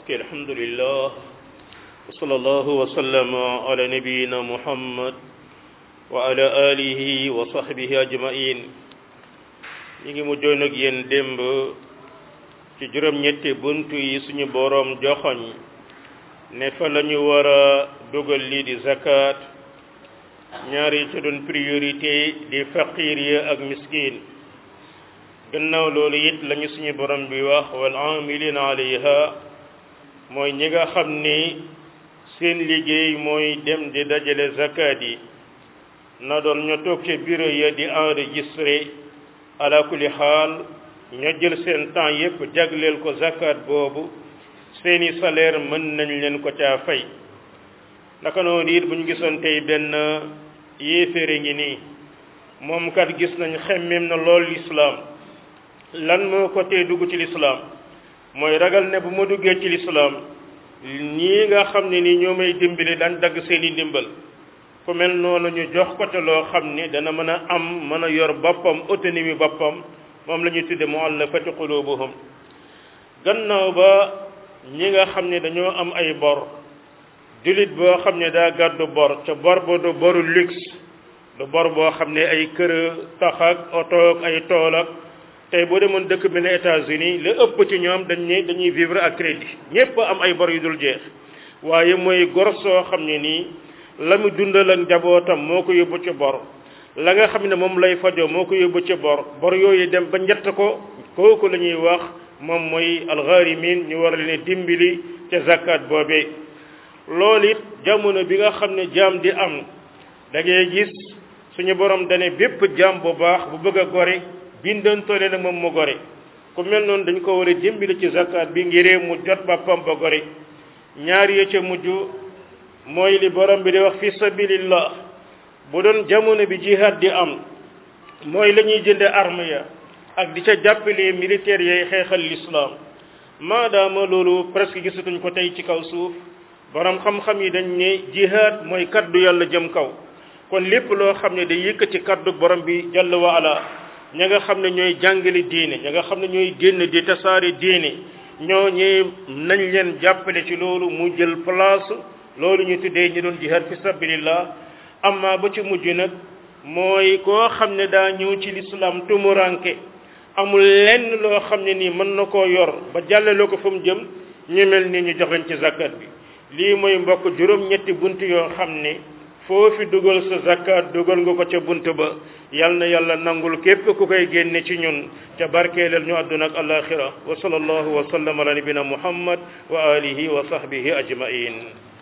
ok alhamdulillah wa sallallahu wa sallama ala nabiyina muhammad wa ala alihi wa sahbihi ajmain ñi ngi mujjoon ak yéen démb ci juróom-ñetti buntu yi suñu boroom joxoñ ne fa la ñu war a dugal lii di zakat ñaar yi ci doon priorité di faqir ya ak miskin gannaaw loolu it lañu suñu borom bi wax wal amilina alayha mooy ñi nga xam ni seen liggéey mooy dem di dajale zakat yi na doon ñu toog ci bureau ya di enregistré ala kulli xaal ña jël seen temps yépp jagleel ko zakat boobu seeni salaire mën nañ leen ko caa fay naka noonu it bu ñu gisoon tey benn yéeféere ngi nii moom kat gis nañ xemmem na lool lislaam lan moo ko tee dugg ci lislaam mooy ragal ne bu ma duggee ci lislaam ñii nga xam ne ni ñoo may dimbali dañ dagg seeni ndimbal ku mel noonu ñu jox ko te loo xam ni dana mën a am mën a yor boppam autonomie boppam moom la ñuy tudde muallafati qulubuhum gannaaw ba ñi nga xam ne dañoo am ay bor jullit boo xam ne daa gàddu bor ca bor ba du boru luxe du bor boo xam ne ay kër tax ak oto ak ay tool ak tey boo demoon dëkk bi ne États-Unis la ëpp ci ñoom dañ ne dañuy vivre ak crédit ñépp am ay bor yu dul jeex waaye mooy gor soo xam ne nii la mu dundal ak njabootam moo ko yóbbu ci bor la nga xam ne moom lay fajoo moo ko yóbbu ci bor bor yooyu dem ba njett ko kooku la ñuy wax moom mooy alxaarimin ñu war leen dimbali ca zakat boobee loolu it jamono bi nga xam ne jaam di am da ngay gis suñu borom dane bépp jaam bu baax bu bëgg a gore bindantoole nag moom mu gore ku mel noonu dañ ko war a dimbali ci zakat bi ngiree mu jot boppam ba gore ñaar yi ca mujj mooy li borom bi di wax fi sabilillah bu doon jamono bi jihad di am mooy la ñuy jënde arme ya ak di ca jàppale militaires yay xeexal l'islam maadaama loolu presque gisatuñ ko tey ci kaw suuf borom xam-xam yi dañ ne jihad mooy kaddu yàlla jëm kaw kon lépp loo xam ne day yëkkati kaddu borom bi jalla wa ala ña nga xam ne ñooy jàngale diine ña nga xam ne ñooy génn di tasaare diine ñoo ñee nañ leen jàppale ci loolu mu jël place loolu ñu tuddee ñu doon jihad fi sabilillah amma ba ci mujj nag mooy koo xam ne daa ñëw ci l'islam tumuranke amul lenn loo xam ne nii mën na koo yor ba jàllale ko fa mu jëm ñu mel ni ñu joxeñ ci zakat bi lii mooy mbokk juróom-ñetti bunt yoo xam ne foofi dugal sa zakat dugal nga ko ca bunt ba yal na yàlla nangul képp ku koy génne ci ñun ca barkeelal ñu àdduna ak alaxira wa sallallahu wa sallam ala nabina muhammad wa alihi wa sahbihi ajmain